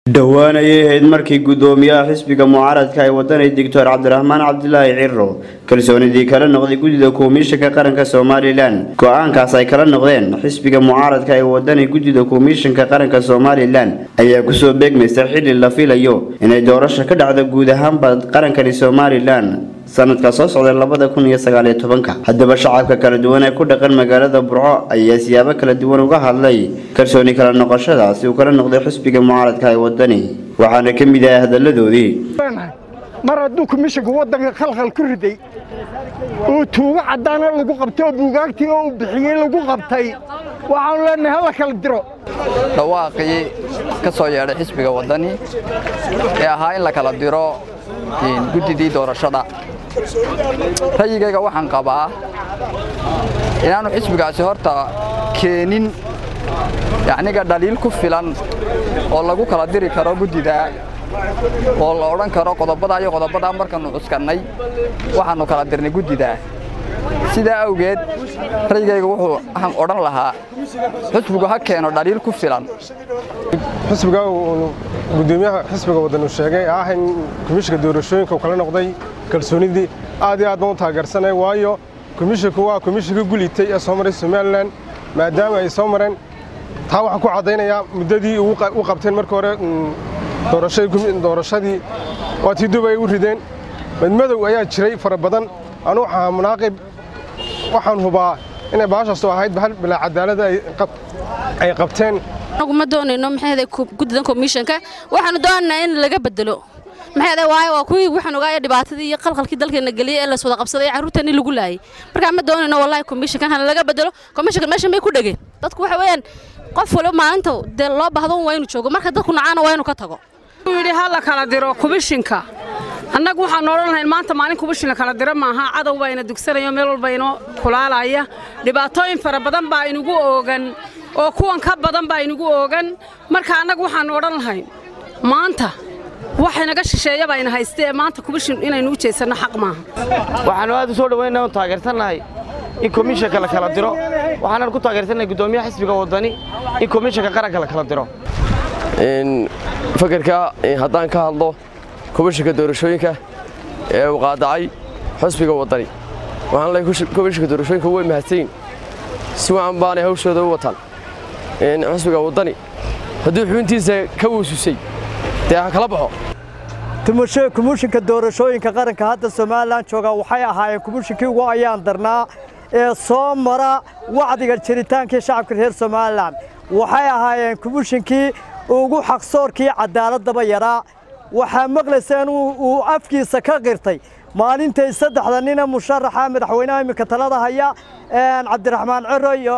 dhowaan ayay ahayd markii guddoomiyaha xisbiga mucaaradka ay wadanay doctor cabdiraxmaan cabdilaahi ciro kalsoonidii kala noqday guddida komishanka qaranka somalilan go-aankaas ay kala noqdeen xisbiga mucaaradka ay wadanay guddida komishanka qaranka somalilan ayaa kusoo beegmaysa xilli la filayo inay doorasho ka dhacdo guud ahaanba qarankani somalilan sanadka soo socda labada kun iyo sagaaliyo tobanka haddaba shacabka kala duwan ee ku dhaqan magaalada burco ayaa siyaabo kala duwan uga hadlay kalsooni kala noqoshadaasi uu kala noqday xisbiga mucaaradka ay wadani waxaana ka mid ah hadaladoodii mar hadduu komishanku waddanka khalkhal ku riday oo tuugo caddaana lagu qabtay oo buugaagtii oo uu bixiyey lagu qabtay waxaanu leenahay hala kala diro dhawaaqii ka soo yeedhay xisbiga waddani ee ahaa in la kala diro guddidii doorashada rayigayga waxaan qabaa inaannu xisbigaasi horta keenin yacniga dhaliil ku filan oo lagu kala diri karo guddida oo la odhan karo qodobadaa iyo qodobadaa markaannu cuskannay waxaannu kala dirnay guddidaa sidaa awgeed rayigayga wuxuu aan odhan lahaa xisbigu ha keeno dhaliil ku filan xisbiga gudoomiyaha xisbiga waddan uu sheegay ah in komishanka doorashooyinka uu kala noqday kalsoonidii aad iyo aad baan u taageersanay waayo komishanku waa komishanka gulitay ee soo maray somalilan maadaama ay soo mareen taa waxaan ku caddaynayaa muddadii u qabteen markii hore doorashadii waa tii dub ay u rideen madmadow ayaa jiray fara badan anu waxaa munaaqib waxaan hubaa inay baashaasu ahayd bahal bilaa cadaalada ay qabteen anagu ma doonayno maxay guddidan komishanka waxaanu doonaynaa in laga bedelo maxay waayo waa kuwii waxaan ogaaya dhibaatadii iyo qalqalkii dalkeena geliyay ee la wada qabsaday ee carruurteennii lagu laayay markaa ma doonayno wallahi komishankan hana laga bedelo komishanka meeshan bay ku dhegeen dadku waxa weeyaan qof waliba maalinta dee loo baahdo waa inuu joogo marka dadku nacaana waa inuu ka tago yidhi ha la kala diro komishinka annagu waxaanu odhan lahayn maanta maalin kubishin la kala diro maaha cadow baa ina dugsanayo meel walba inoo kulaalaya dhibaatooyin fara badan baa inugu oogan oo kuwan ka badan baa inugu oogan marka annagu waxaannu odhan lahayn maanta wax inaga shisheeya baa ina hayste ee maanta kubishin inaynu u jeesanno xaq maaha waxaannu aad u soo dhowayna u taageersannahay in komishanka la kala diro waxaanan ku taageersannahay guddoomiyaha xisbiga waddani in komishanka qaranka la kala diro fakarka haddaan ka hadlo komishanka doorashooyinka ee uu qaadacay xusbiga waddani waxaan leeyahay komishanka doorashooyinka way mahadsanyiin si wacan baanay hawshooda u wataan xusbiga waddani hadduu xubintiisa ka weysusay dee ha kala baxo komishanka doorashooyinka qaranka hadda somalilan jooga waxay ahaayeen komishankii ugu ayaan darnaa ee soo mara wacdiga jiritaankii shacabka reer somalilan waxay ahaayeen komishankii ugu xaqsoorkii cadaaladaba yaraa waxaa maqlayseen uu afkiisa ka qirtay maalintay saddexda nina musharaxa madaxweynaha iminka talada haya cabdiraxmaan ciro iyo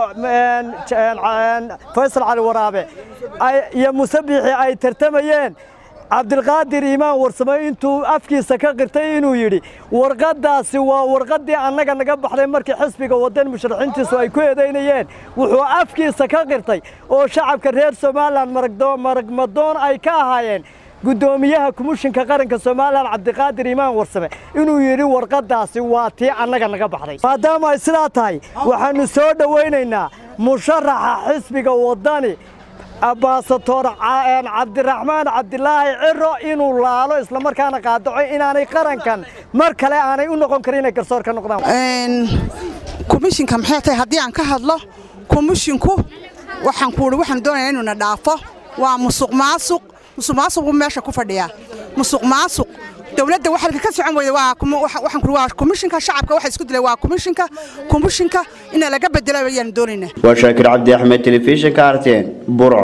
faysal cali waraabe iyo musabixi ay tartamayeen cabdilqaadir iimaan warsamo intuu afkiisa ka qirtay inuu yidhi warqaddaasi waa warqaddii annaga naga baxday markii xisbiga waddan musharaxiintiisu ay ku eedaynayeen wuxuu afkiisa ka qirtay oo shacabka reer somalilan maragmadoon ay ka ahaayeen guddoomiyaha komishinka qaranka somalilan cabdiqaadir iimaan warsame inuu yidhi warqaddaasi waa tii annaga naga baxday maadaama ay sidaa tahay waxaannu soo dhowaynaynaa musharaxa xisbiga waddani abaasatoor cabdiraxmaan cabdilaahi ciro inuu laalo islamarkaana qaadaco inaanay qarankan mar kale aanay u noqon karin inay garsoor ka noqdaan komishinka maxay tahay haddii aan ka hadlo komishinku waxaan ku uhi waxaan doonaya inuuna dhaafo waa musuq maasuq musuq maasuq buu meesha ku fadhiyaa musuq maasuq dowladda waxalka ka socon weyda waa waxaan ku waa komishinka shacabka waxa isku dilay waa komishinka komishinka in laga bedelo ayaan doonaynaa waa shaakir cabdi axmed telefishinka arteen burco